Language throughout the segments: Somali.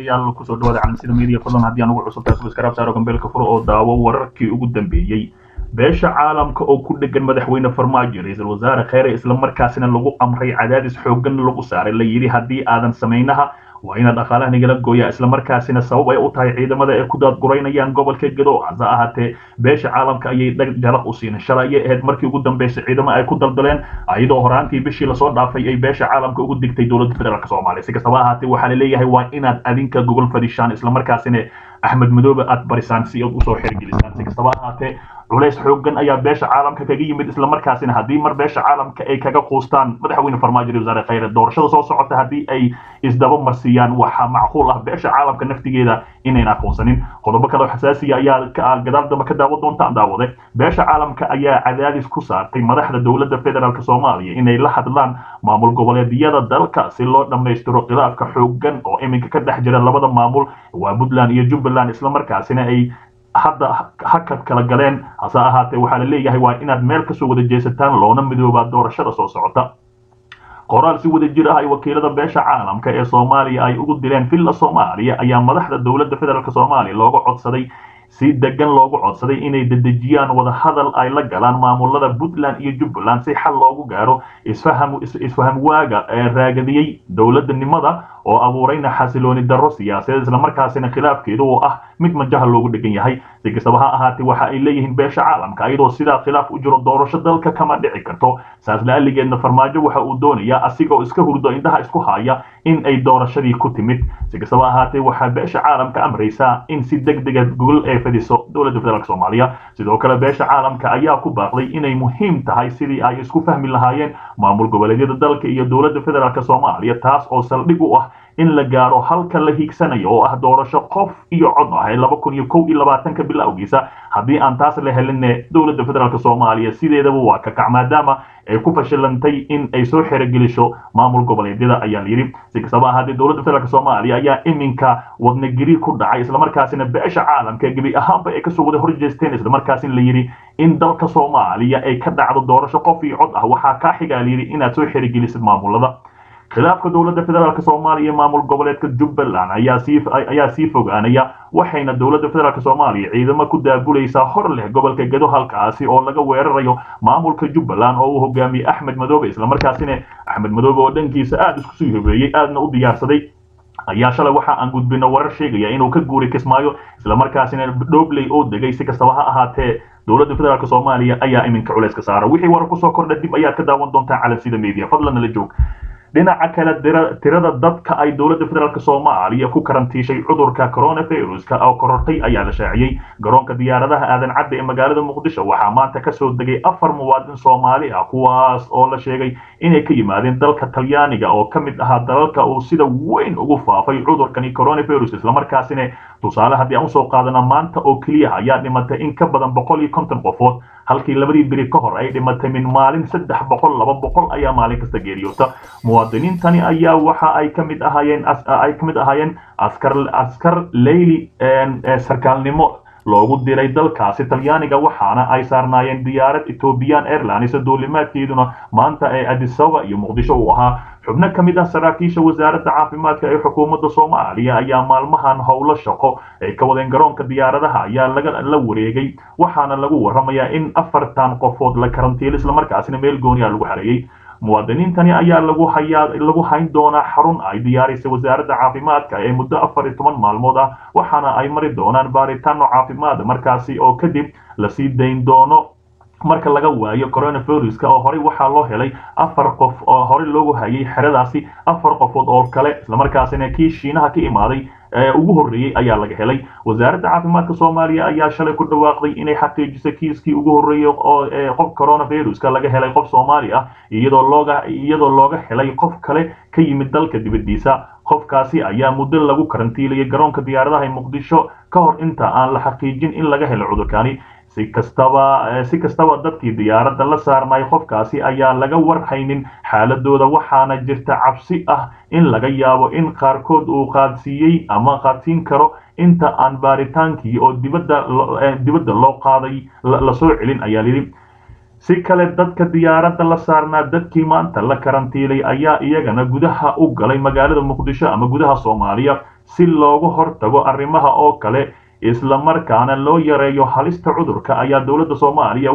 daawadayaal kusoo dhawaada calansida media fadlan haddii aan ugu cusub tahay subscribe saaro gambeelka furo oo daawo wararkii ugu dambeeyey beesha caalamka oo ku dhegan madaxweyne farmaajo ra-iisul wasaare kheyre islamarkaasina lagu amray cadaadis xooggan lagu saaray la yidhi haddii aadan samaynaha waa inaad dhaqaalaha nagala gooyaa islamarkaasina sabab ay u tahay ciidamada ay ku daadguraynayaan gobolka gedo hase ahaatee beesha caalamka ayay dhag jalaq u siinin shalay ayay ahayd markii ugu dambeysay ciidamo ay ku daldaleen iyadoo horaantii bishii lasoo dhaafay ay beesha caalamka ugu digtay dowladda federaalk soomaaliya si kastaba ahaatee waxaa laleeyahay waa inaad adinka gogol fadishaan islamarkaasina axmed madoobe aad barisaan si aad usoo xergelisaan si kastaba ahaatee culays xooggan ayaa beesha caalamka kaga yimid islamarkaasina haddii mar beesha caalamka ay kaga quustaan madaxweyne farmaajo iyo wasaare kheyre doorashada soo socota haddii ay isdaba marsiiyaan waxaa macquul ah beesha caalamka naftigeeda inayn aqoonsanin qodobo kale oo xasaasiya ayaa gadaal dambe ka daawo doontaan daawade beesha caalamka ayaa cadaadis ku saartay madaxda dowladda federaalk soomaaliya inay la hadlaan maamul goboleedyada dalka si loo dhammaystiro khilaafka xooggan oo iminka ka dhex jira labada maamul waa puntland iyo jubbaland islamarkaasina ay hadda hakad kala galeen hase ahaatee waxaa la leeyahay waa inaad meel kasoo wada jeesataan loona midoobaa doorashada soo socota qoraal si wada jir ah ay wakiilada beesha caalamka ee soomaaliya ay ugu dileen villa soomaaliya ayaa madaxda dowladda federaalk soomaaliya looga codsaday si degan loogu codsaday inay dedejiyaan wadahadal ay la galaan maamulada puntland iyo jubbaland si xal loogu gaaro isfaham waaga ee raagadiyey dowladnimada oo abuurayna xasilooni darro siyaasadeed islamarkaasina khilaafkeedu oo ah mid majaha loogu dhegan yahay si kastaba ha ahaatee waxa ay leeyihiin beesha caalamka iyadoo sidaa khilaaf u jiro doorasho dalka kama dhici karto saas la-aligeedna farmaajo waxa uu doonayaa asigoo iska hurdo indhaha isku haya in ay doorashadii ku timid si kastaba ahaatee waxaa beesha caalamka amraysaa in si deg dega gogol ay fadiso dowladda federaalk soomaaliya sidoo kale beesha caalamka ayaa ku baaqday inay muhiim tahay sidii ay isku fahmi lahaayeen maamul goboleedyada dalka iyo dowladda federaalk soomaaliya taas oo saldhig u ah in la gaaro halka la hiigsanayo oo ah doorasho qof iyo cod ah ee laba kun iyo kow iyo labaatanka bilowgiisa haddii aan taas la helinne dowladda federaalk soomaaliya sideedaba waa ka kac maadaama ay ku fashilantay in ay soo xerogelisho maamul goboleedyada ayaa la yidhi si kastaba ahaatee dowladda federaalk soomaaliya ayaa iminka wadnagiri ku dhacay islamarkaasina beesha caalamka gebi ahaanba ay kasoo wada horjeesteen islamarkaasina la yidhi in dalka soomaaliya ay ka dhacdo doorasho qof iyo cod ah waxaa kaa xigaa la yidhi inaad soo xerogelisid maamulada khilaafka dowladda federaalk soomaaliya iyo maamul goboleedka jubbaland ayaa sii ayaa sii fogaanaya waxayna dowladda federaalk soomaaliya ciidamo ku daabulaysaa hor leh gobolka gedo halkaasi oo laga weerarayo maamulka jubbaland oo uu hogaamiyey axmed madoobe islamarkaasina axmed madoobe oo dhankiisa aada isku sii hobeeyey aadna u diyaarsaday ayaa shalay waxa aan gudbino warar sheegaya inuu ka guuri kismaayo islamarkaasina dhobley oo degay si kastaba ha ahaatee dowladda federaalk soomaaliya ayaa iminka culayska saara wixii warar kusoo kordha dib ayaad ka daawan doontaan calansida media fadlan nala joog dhinaca kale tirada dadka ay dowladda federaalk soomaaliya ku karantiishay cudurka coronaviruska oo korortay ayaa la shaaciyey garoonka diyaaradaha aadan cadde ee magaalada muqdisho waxaa maanta kasoo degay afar muwaadin soomaali ah kuwaas oo la sheegay inay ka yimaadeen dalka talyaaniga oo ka mid ahaa dalalka uu sida weyn ugu faafay cudurkani coronavirus islamarkaasina tusaale haddii aan usoo qaadana maanta oo keliya ayaa dhimatay in ka badan boqol iyo konton qofood halkii labadii beri ka hor ay dhimatay min maalin saddex boqol laba boqol ayaa maalin kasta geeriyoota muwaadiniintani ayaa waxa ay ka mid ahaayeen ay ka mid ahaayeen askar askar leyli sarkaalnimo loogu diray dalkaasi talyaaniga waxaana ay saarnaayeen diyaarad ethiopian airlines duulimaadkeeduna maanta ee adisaba iyo muqdisho uu ahaa xubno ka mid ah saraakiisha wasaaradda caafimaadka ee xukuumadda soomaaliya ayaa maalmahan howlo shaqo ay ka wadeen garoonka diyaaradaha ayaa laga la wareegay waxaana lagu warramayaa in afartan qofood la karantiilo islamarkaasina meel gooniya lagu xareeyey muwaadiniintani ayaa lagu hayaa lagu hayn doonaa xarun ay diyaarisay wasaaradda caafimaadka ee muddo afar iyo toban maalmood ah waxaana ay mari doonaan baaritaano caafimaad markaasi oo kadib lasii dayn doono marka laga waayo coronaviruska oo horey waxaa loo helay afar qof oo horey loogu hayay xeradaasi afar qofood oo kale islamarkaasina kii shiinaha ka imaaday ugu horreeyey ayaa laga helay wasaaradda caafimaadka soomaaliya ayaa shalay ku dhawaaqday inay xaqiijisay kiiskii ugu horreeyey oo qof coronaviruska laga helay qof soomaali ah iyadoo looga iyadoo looga helay qof kale ka yimid dalka dibaddiisa qofkaasi ayaa muddo lagu karantiilayay garoonka diyaaradaha ee muqdisho ka hor inta aan la xaqiijin in laga helo cudurkani si kastaba si kastaba dadkii diyaaradda la saarnay qofkaasi ayaa laga warhaynin xaaladooda waxaana jirta cabsi ah in laga yaabo in qaarkood uu qaadsiiyey ama qaadsiin karo inta aan baaritaankii oo dibadda dibadda loo qaaday lasoo celin ayaa lidhi si kale dadka diyaaradda la saarnaa dadkii maanta la karantiilay ayaa iyagana gudaha u galay magaalada muqdisho ama gudaha soomaaliya si loogu hortago arrimaha oo kale islamarkaana loo yareeyo halista cudurka ayaa dowladda soomaaliya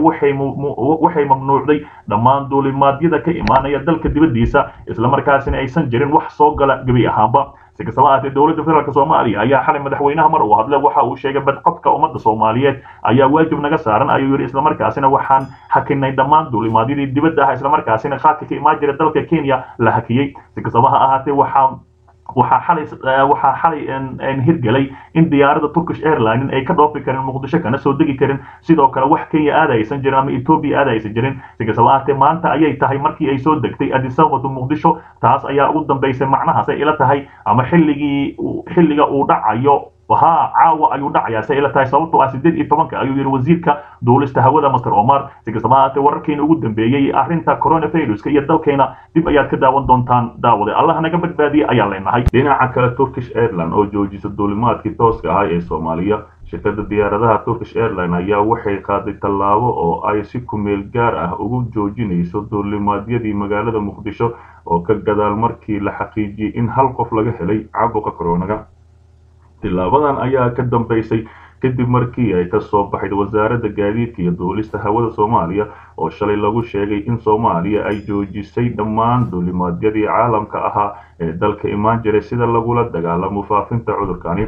waxay mamnuucday dhammaan duulimaadyada ka imaanaya dalka dibaddiisa islamarkaasina aysan jirin wax soo gala gebi ahaanba si kastaba ahaatee dowladda federaalk soomaaliya ayaa xalay madaxweynaha mar uu hadle waxa uu sheegay badqabka ummadda soomaaliyeed ayaa waajib naga saaran ayuu yidhi islamarkaasina waxaan hakinay dhammaan duulimaadyadii dibadda ah islamarkaasina qaadka ka imaan jira dalka kenya la hakiyey si kastaba ha ahaatee waxaa waxaa xalay waxaa xalay hirgelay in diyaaradda turkish airline ay ka dhoofi karin muqdisho kana soo degi karin sidoo kale wax kenya aada aysan jirin ama ethiopia aada aysan jirin si kastaba ahaatee maanta ayay tahay markii ay soo degtay addis ababa muqdisho taas ayaa ugu dambaysay macnahaas ay ila tahay ama xilligii xilliga uu dhacayo ha caawa ayuu dhacayaa se ila tahay sababtoo ah sideed iyo tobanka ayuu yidhi wasiirka duulista hawada master omar si kastaba ahaatee wararkeena ugu dambeeyey arrinta coronaviruska iyo dalkeena dib ayaad ka daawan doontaan daawade allah naga badbaadiye ayaa leenahay dhinaca kale turkish airline oo joojisa duulimaadkii tooska ahaa ee soomaaliya shirkadda diyaaradaha turkish airline ayaa waxay qaaday tallaabo oo ay si kumeel gaar ah ugu joojinayso duulimaadyadii magaalada muqdisho oo ka gadaal markii la xaqiijiyey in hal qof laga helay caabuqa coronaga tilaabadan ayaa ka dambaysay kadib markii ay ka soo baxayd wasaaradda gaadiidka iyo duulista hawada soomaaliya oo shalay lagu sheegay in soomaaliya ay joojisay dhammaan duulimaadyadii caalamka ahaa ee dalka imaan jiray sida lagula dagaalamo faafinta cudurkani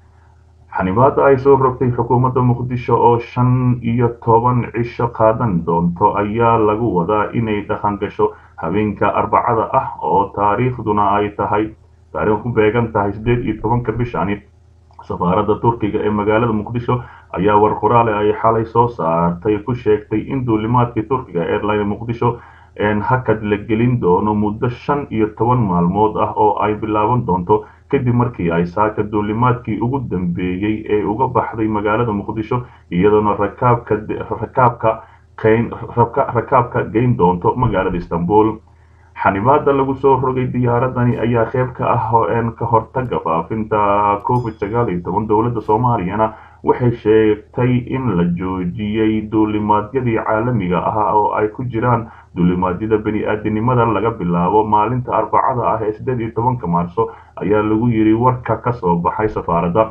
xanibaada ay soo rogtay xukuumadda muqdisho oo shan iyo toban cisho qaadan doonto ayaa lagu wadaa inay dhaqan gasho habeenka arbacada ah oo taariikhduna ay tahay taariikh ku beegan tahay sideed iyo tobanka bishani safaaradda turkiga ee magaalada muqdisho ayaa war qoraale ay xalay soo saartay ku sheegtay in duulimaadkii turkiga airline muqdisho hakad la gelin doono muddo shan iyo toban maalmood ah oo ay bilaaban doonto kadib markii ay saaka duulimaadkii ugu dambeeyey ee uga baxday magaalada muqdisho iyadoona rakaabka rakaabka rakaabka geyn doonto magaalada istanbul xanibaada lagu soo rogay diyaaradani ayaa qeyb ka ah ka hortaga faafinta covid sagaal iyo toban dowladda soomaaliyana waxay sheegtay in la joojiyey duulimaadyadii caalamiga ah oo ay ku jiraan duulimaadyada bani-aadinimada laga bilaabo maalinta arbacada ah ee sideed iyo tobanka maarso ayaa lagu yidhi warka ka soo baxay safaaradda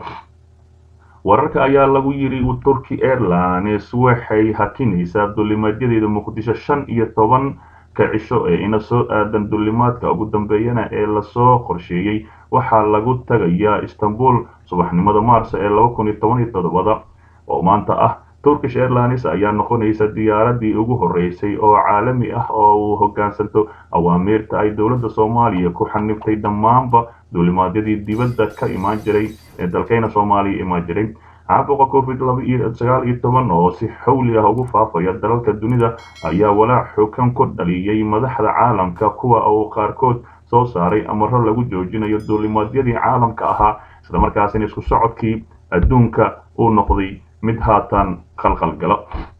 wararka ayaa lagu yidhi turkey airlines waxay hakinaysaa duulimaadyadeeda muqdisho shan iyo toban ka cisho ee ina soo aadan duulimaadka ugu dambeeyana ee lasoo qorsheeyey waxaa lagu tagayaa istanbul subaxnimada maarso ee laba kun iyo toban iyo toddobada oo maanta ah turkish airlines ayaa noqonaysa diyaaradii ugu horeysay oo caalami ah oo uu hogaansanto awaamiirta ay dowladda soomaaliya ku xaniftay dhammaanba duulimaadyadii dibadda ka imaan jiray ee dalkayna soomaaliya imaan jiray caabuqa covid sagaal iyo toban oo si xawli ah ugu faafaya dalalka dunida ayaa walaac xukan ku dhaliyey madaxda caalamka kuwa uu qaarkood soo saaray amaro lagu joojinayo duulimaadyadii caalamka ahaa islamarkaasina isku socodkii adduunka uu noqday mid haatan qalqalgalo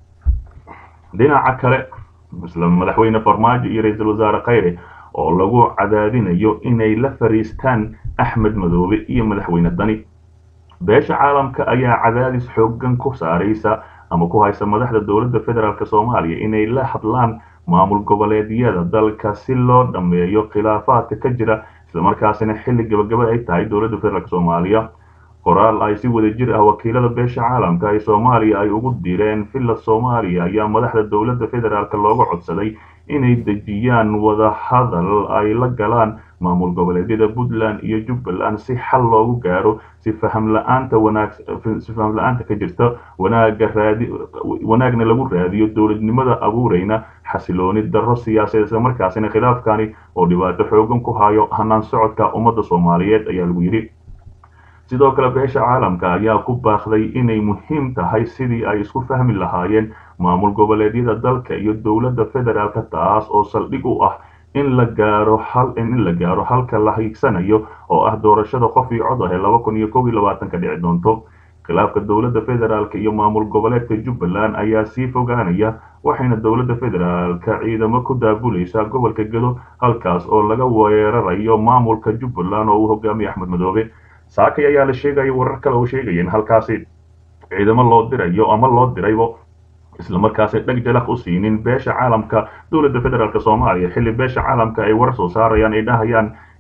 dhinaca kale isla madaxweyne farmaajo iyo ra-iisul wasaare khayre oo lagu cadaadinayo inay la fariistaan axmed madoobe iyo madaxweyne dani beesha caalamka ayaa cadaadis xoogan ku saaraysa ama ku haysa madaxda dowladda federaalk soomaaliya inay la hadlaan maamul goboleedyada dalka si loo dhammeeyo khilaafaadka ka jira islamarkaasina xilli gabagaba ay tahay dowladda federaalk soomaaliya qoraal ay si wada jir ah wakiilada beesha caalamka ee soomaaliya ay ugu direen villa soomaaliya ayaa madaxda dowladda federaalk looga codsaday inay dejiyaan wadahadal ay la galaan maamul goboleedyada puntland iyo jubbaland si xal loogu gaaro si faham la-aanta wanaag si faham la-aanta ka jirta wanaaga raadi wanaagna lagu raadiyo dowladnimada abuurayna xasilooni darro siyaasadeed isla markaasina khilaafkani oo dhibaato xoogan ku hayo hanaan socodka ummadda soomaaliyeed ayaa lagu yidhi sidoo kale beesha caalamka ayaa ku baaqday inay muhiim tahay sidii ay isku fahmi lahaayeen maamul goboleedyada dalka iyo dowladda federaalka taas oo saldhig u ah in la gaaro hal in la gaaro halka la hiigsanayo oo ah doorashada qof iyo cod ah ee laba kun iyo kow iyo labaatanka dhici doonto khilaafka dowladda federaalk iyo maamul goboleedka jubbaland ayaa sii fogaanaya waxayna dowladda federaalka ciidamo ku daabulaysaa gobolka gedo halkaas oo laga weerarayo maamulka jubbaland oo uu hogaamiye axmed madoobe saakay ayaa la sheegaya warar kale oo sheegayeen halkaasi ciidamo loo dirayo ama loo diraybo islamarkaasi dheg jalaq u siinin beesha caalamka dowladda federaalk soomaaliya xilli beesha caalamka ay warar soo saarayaan ay dhahayaan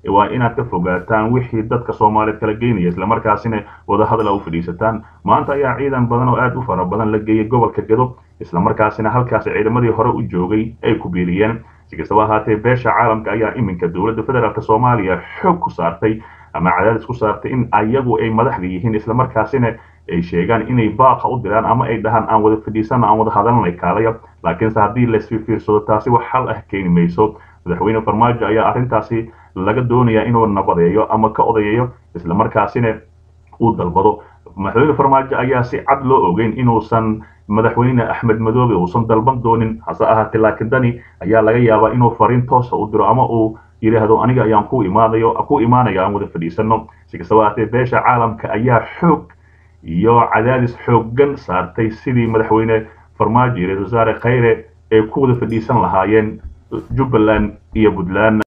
waa inaad ka fogaataan wixii dadka soomaaliyeed kala geynaya islamarkaasina wadahadal u fadhiisataan maanta ayaa ciidan badan oo aad u fara badan la geeyay gobolka gedo islamarkaasina halkaasi ciidamadii hore u joogay ay ku biiriyeen si kastaba ahaatee beesha caalamka ayaa iminka dowladda federaalk soomaaliya xoog ku saartay ama cadaadis ku saartay in ayagu ay madaxda yihiin islamarkaasina ay sheegaan inay baaqa u diraan ama ay dhahaan aan wada fadhiisana aan wada hadalnay kaalaya laakiinse haddii laisfiirsado taasi wax xal ah keeni mayso madaxweyne farmaajo ayaa arrintaasi laga doonayaa inuu nabadeeyo ama ka odayeeyo islamarkaasina uu dalbado madaxweyne farmaajo ayaa si cad loo ogeyn inuusan madaxweyne axmed madoobe uusan dalban doonin hase ahaatee laakiin dani ayaa laga yaabaa inuu fariin toosa u diro ama uu yidhaahdo aniga ayaan ku imaadayo ku imaanaya aan wada fadhiisano si kastaba ahaatee beesha caalamka ayaa xoog iyo cadaadis xooggan saartay sidii madaxweyne farmaajo iyo ra-isul wasaare khayre ay ku wada fadhiisan lahaayeen jubbaland iyo puntland